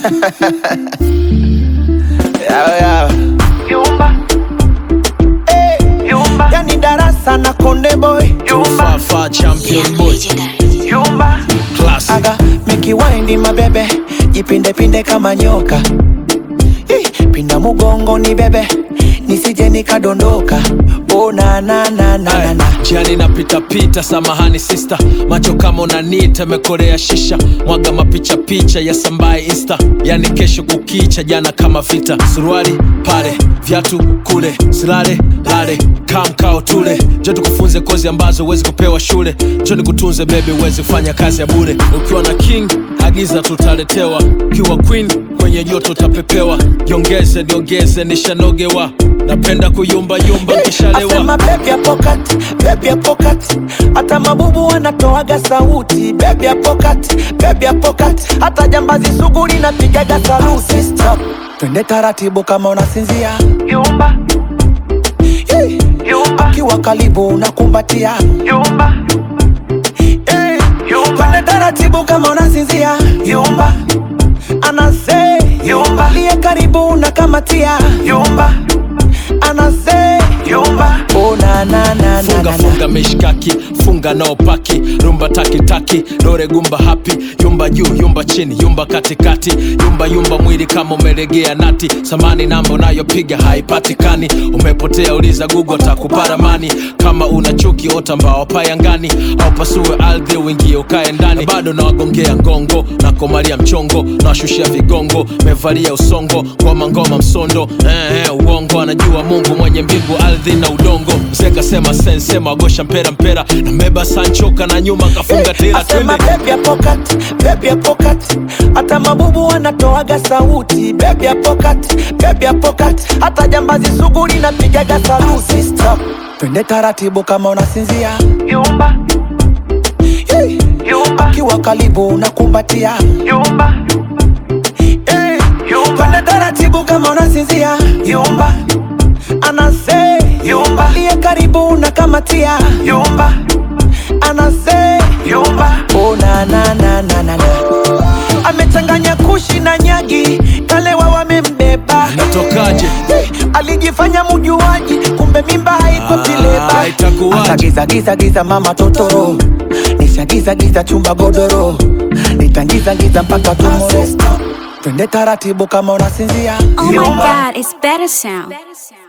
Yawe, yawe. Yumba, Eh, yumba, yani darasa na konde boy yumba, Fafa champion boy yumba, class aga mikiwaindi mabebe jipinde pinde kama nyoka Ih, pinda mugongo ni bebe nisije nikadondoka oh, na, na, na, na, na, na. jiani napita pita samahani sister macho kama unanita mekorea shisha mwaga mapicha picha ya sambaye insta yani kesho kukicha jana kama vita suruali pale vyatu kule silale lale kamkao tule jo tukufunze kozi ambazo huwezi kupewa shule jo nikutunze bebe uwezi kufanya kazi ya bure ukiwa na king agiza tutaletewa ukiwa queen kwenye joto utapepewa jongeze niongeze nishanogewa napenda kuyumbayumba nkishalewa Asema baby ya pocket, baby ya pocket. Hata mabubu wanatoaga sauti baby ya pocket, baby ya pocket. Hata jambazi sugu linapigaga saluti Stop. Twende taratibu kama unasinzia yumba, Hey. yumba, Kiwa karibu unakumbatia yumba, hey. yumba, Twende taratibu kama unasinzia yumba, anase Yumba. liye karibu unakamatia yumba, anase yumba, oh, na, na, na, na, funga na, na. funga mishkaki funga nao paki rumba takitaki dore gumba hapi yumba juu yumba chini yumba katikati yumba yumba mwili kama umelegea nati samani namba unayopiga haipatikani umepotea uliza gugu takuparamani kama una chuki ota mbao payangani au pasue ardhi uingie ukae ndani na bado nawagongea ngongo nakomalia mchongo nawashushia vigongo mevalia usongo ngoma ngoma msondo eh, eh, uongo anajua mungu mwenye mbingu ardhi na udongo mzee kasema sensema wagosha mpera mpera na meba sanchoka na nyuma kafunga tela Asema twende baby ya pocket, baby ya pocket. Hata mabubu wanatoaga sauti baby ya pocket, baby ya pocket. Hata jambazi sugu linapigaga saluti Stop. Twende taratibu kama unasinzia yumba, hey. yumba, Kiwa karibu unakumbatia yumba, hey. yumba, Twende taratibu kama unasinzia yumba, anase yumba, liye karibu unakamatia yumba, anase yumba, Oh, na, na, na, na, na, na. amechanganya kushi na nyagi kalewa wamembeba natokaje Hey, alijifanya mujuaji kumbe mimba haiko Ah, tileba itakuwaje? Akagiza giza giza mama totoro nishagiza giza chumba godoro nitangiza giza mpaka tumoro twende taratibu kama unasinzia Oh my Yumba. god, it's better sound.